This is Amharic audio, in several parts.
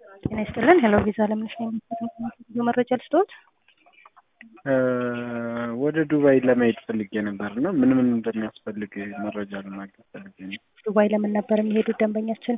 ጤና ይስጥልን ሄሎ ቪዛ ለምንሽ ነው የምትፈልጉ መረጃ ልስጥዎት? ወደ ዱባይ ለመሄድ ፈልጌ ነበር እና ምን ምን እንደሚያስፈልግ መረጃ ለማግኘት ፈልጌ ነው። ዱባይ ለምን ነበር የሚሄዱት ደንበኛችን?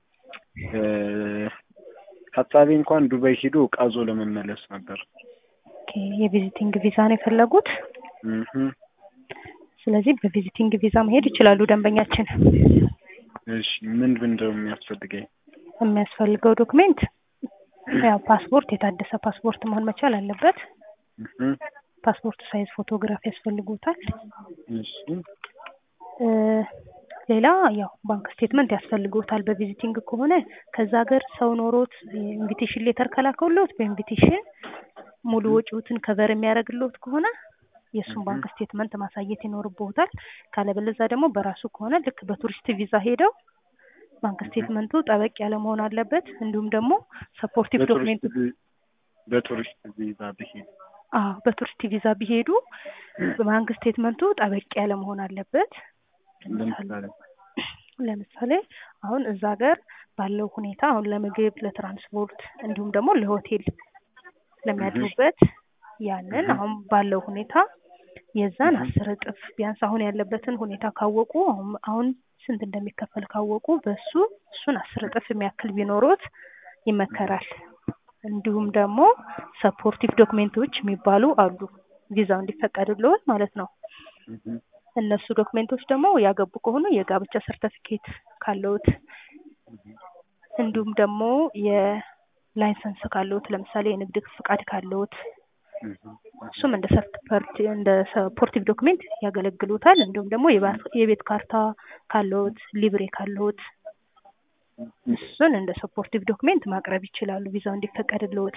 ሀሳቤ እንኳን ዱባይ ሂዶ ዕቃ ይዞ ለመመለስ ነበር። ኦኬ የቪዚቲንግ ቪዛ ነው የፈለጉት? እህ ስለዚህ በቪዚቲንግ ቪዛ መሄድ ይችላሉ ደንበኛችን። እሺ ምን ምን ነው የሚያስፈልገኝ? የሚያስፈልገው ዶክሜንት ያው ፓስፖርት፣ የታደሰ ፓስፖርት መሆን መቻል አለበት። እህ ፓስፖርት ሳይዝ ፎቶግራፍ ያስፈልጉታል። እሺ እ ሌላ ያው ባንክ ስቴትመንት ያስፈልጉታል። በቪዚቲንግ ከሆነ ከዛ ሀገር ሰው ኖሮት ኢንቪቴሽን ሌተር ከላከውሎት በኢንቪቴሽን ሙሉ ወጪዎትን ከቨር የሚያደርግልዎት ከሆነ የእሱን ባንክ ስቴትመንት ማሳየት ይኖርብዎታል። ካለበለዛ ደግሞ በራሱ ከሆነ ልክ በቱሪስት ቪዛ ሄደው ባንክ ስቴትመንቱ ጠበቅ ያለ መሆን አለበት። እንዲሁም ደግሞ ሰፖርቲቭ ዶክሜንት በቱሪስት ቪ- በቱሪስት ቪዛ ብሄድ አዎ በቱሪስት ቪዛ ቢሄዱ ባንክ ስቴትመንቱ ጠበቅ ያለ መሆን አለበት። ለምሳሌ ለምሳሌ አሁን እዛ ሀገር ባለው ሁኔታ አሁን ለምግብ፣ ለትራንስፖርት እንዲሁም ደግሞ ለሆቴል ለሚያድሩበት ያንን አሁን ባለው ሁኔታ የዛን አስር እጥፍ ቢያንስ አሁን ያለበትን ሁኔታ ካወቁ አሁን አሁን ስንት እንደሚከፈል ካወቁ በሱ እሱን አስር እጥፍ የሚያክል ቢኖሩት ይመከራል። እንዲሁም ደግሞ ሰፖርቲቭ ዶክሜንቶች የሚባሉ አሉ ቪዛው እንዲፈቀድልዎት ማለት ነው። እህ እነሱ ዶክሜንቶች ደግሞ ያገቡ ከሆኑ የጋብቻ ሰርተፊኬት ካለዎት እንዲሁም ደግሞ የላይሰንስ ካለዎት ለምሳሌ የንግድ ፍቃድ ካለዎት እህ እሱም እንደ ሰርቲፈርት እንደ ሰፖርቲቭ ዶክሜንት ያገለግሉታል። እንዲሁም ደግሞ የባ- የቤት ካርታ ካለዎት፣ ሊብሬ ካለዎት እሱን እንደ ሰፖርቲቭ ዶክሜንት ማቅረብ ይችላሉ ቪዛው እንዲፈቀድልዎት።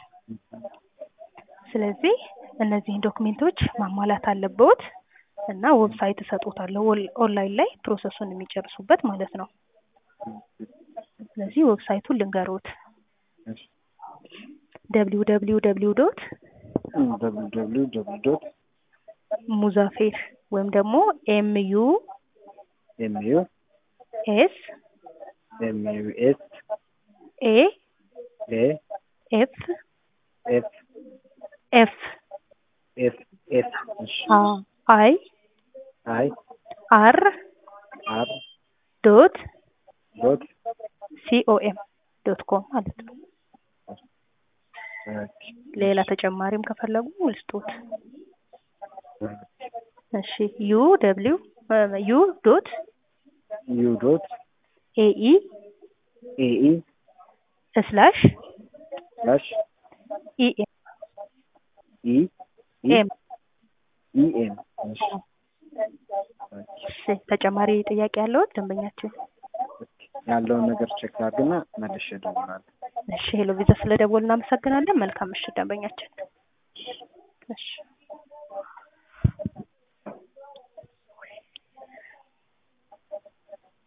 ስለዚህ እነዚህን ዶክሜንቶች ማሟላት አለብዎት እና ዌብሳይት እሰጥዎታለሁ ኦል- ኦንላይን ላይ ፕሮሰሱን የሚጨርሱበት ማለት ነው። ስለዚህ ዌብሳይቱን ልንገሮት እሺ ደብሊው ደብሊው ደብሊው ዶት ደብሊው ደብሊው ደብሊው ዶት ሙዛፌር ወይም ደግሞ ኤም ዩ ኤም ዩ ኤስ ኤም ዩ ኤስ ኤ ኤ ኤፍ ኤፍ ኤፍ ኤፍ ኤፍ እሺ አይ አይ አር አር ዶት ዶት ሲኦኤም ዶት ኮም ማለት ነው። ኦኬ ሌላ ተጨማሪም ከፈለጉ ልስጦት። እሺ ዩ ደብሊው ዩ ዶት ዩ ዶት ኤኢ ኤኢ ስላሽ ስላሽ ኢኤም ኢ ኢ ኤም ኢ ኤም እሺ እሺ ተጨማሪ ጥያቄ ያለዎት ደንበኛችን? ያለውን ነገር ቼክ ላድርግና መልሼ እደውላለሁ። እሺ ሄሎ ቪዛ ስለደወልን እናመሰግናለን። መልካም ምሽት ደንበኛችን። እሺ